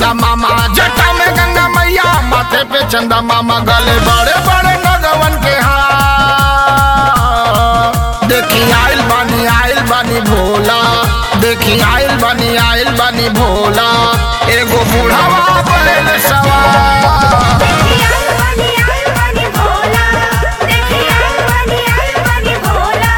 चंदा मामा जटा में गंगा मैया माथे पे चंदा मामा गले बड़े बड़े नगवन के हाथ देखी आइल बानी आइल बानी भोला देखी आइल बानी आइल बानी भोला एगो बूढ़ावा बैल सवार देखी आइल बानी आइल बानी भोला देखी आइल बानी आइल बानी भोला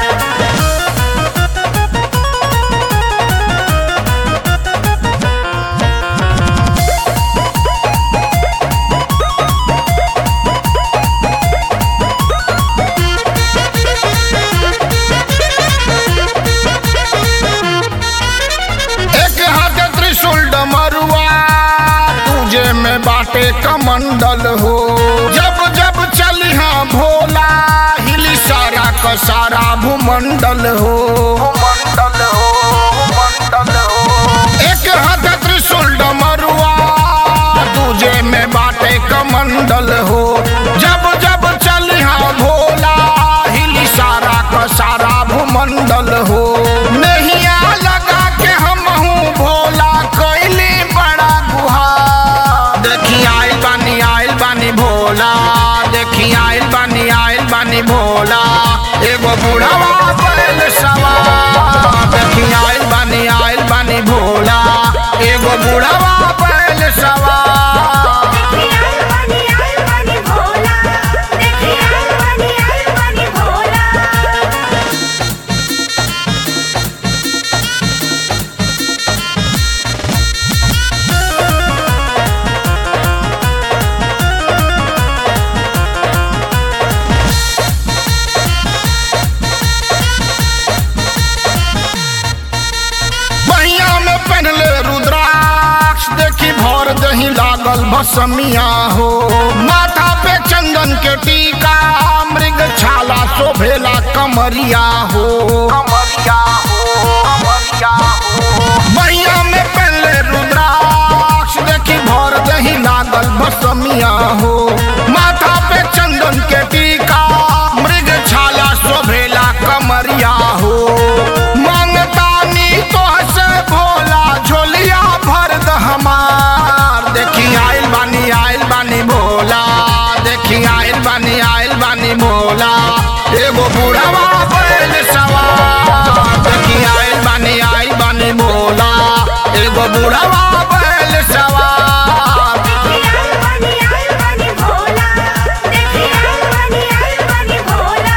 एक हाथ त्रिशूल डमरुआ तुझे में बाटे कमंडल हो जब जब चली हाँ भोला हिली सारा का सारा भूमंडल हो भूमंडल हो भूमंडल हो एक हाथ त्रिशूल डमरुआ तुझे में बाटे कमंडल हो जब जब चली हाँ भोला हिली सारा का सारा भूमंडल हो नैया लगा के हम हूँ भोला कैली बड़ा गुहा देखी आइल बानी आइल बानी भोला देखी आइल बानी आइल बानी भोला एगो बूढ़ावा बैल सवार देखी आइल बानी आइल बानी भोला एगो बूढ़ावा बैल सवार देखी आइल बानी आइल बानी भोला देखी आइल बानी आइल बानी भोला बहिया में पहनले रुद्राक्ष देखी भर दही लागल भसमिया हो माथा पे चंदन के टीका मृग छाला शोभेला कमरिया हो कमरिया हो कमरिया हो बहिया में पहनले रुद्राक्ष देखी भर दही लागल भसमिया हो माथा पे चंदन के टीका मृग छाला शोभेला कमरिया हो मांगतानी तो से भोला झोलिया भर द हमार देखी आइल बानी आइल बानी भोला देखी आइल बानी आइल बानी भोला एगो बूढ़ावा बैल सवार देखी आइल बानी आइल बानी भोला एगो बूढ़ावा बैल सवार देखी आइल बानी आइल बानी भोला देखी आइल बानी आइल बानी भोला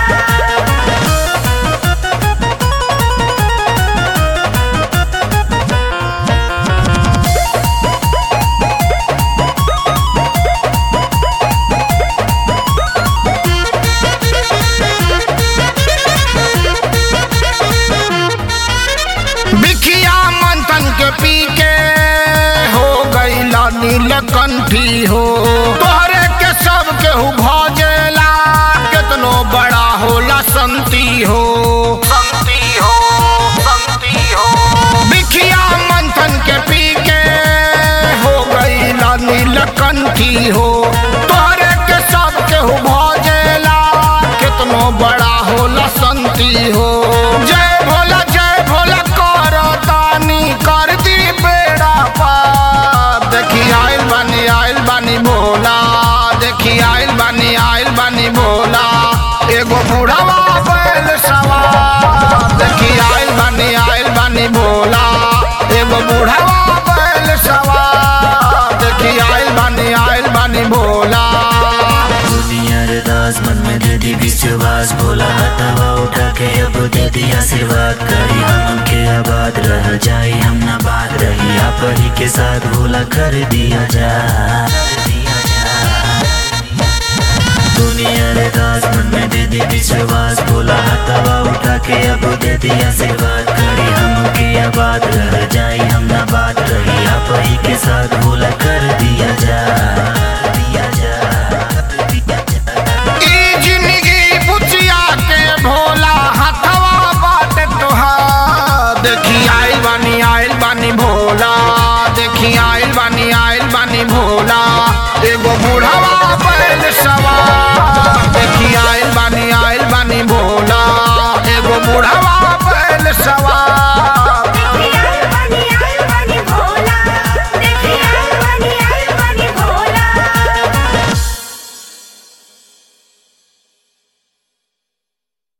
बिखिया मंथन के पी के हो गई नीलकंठी हो तोहरे के सब केहू भजेला केतनो बड़ा होला संती हो संती हो संती हो बिखिया मंथन के पी के हो गई नीलकंठी हो तोहरे के सब केहू भजेला केतनो बड़ा होला संती हो जय भोला जय भोला कर तानी कर दी बेड़ा पार देखी आइल बानी आइल बानी भोला देखी आइल बानी आइल बानी भोला एगो बूढ़ावा बैल सवार देखी आइल बानी आइल बानी भोला एगो बूढ़ावा बैल सवार देखी आइल बानी आइल बानी भोला दुनिया रे दास मन में दे दी विश्वास बोला हथवा उठा के अब दे दी आशीर्वाद करी हम के आबाद रह जाई हम ना बात रही आप ही के साथ भोला कर दिया जा दिया जा दुनिया रे दास मन में दे दी विश्वास बोला हथवा उठा के अब दे दी आशीर्वाद करी हम के आबाद रह जाई हम ना बात रही आप ही के साथ भोला कर दिया जा दिया जा दिया जा ई जिंदगी बुचिया के भोला हथवा बाट तुहार देखी आइल बानी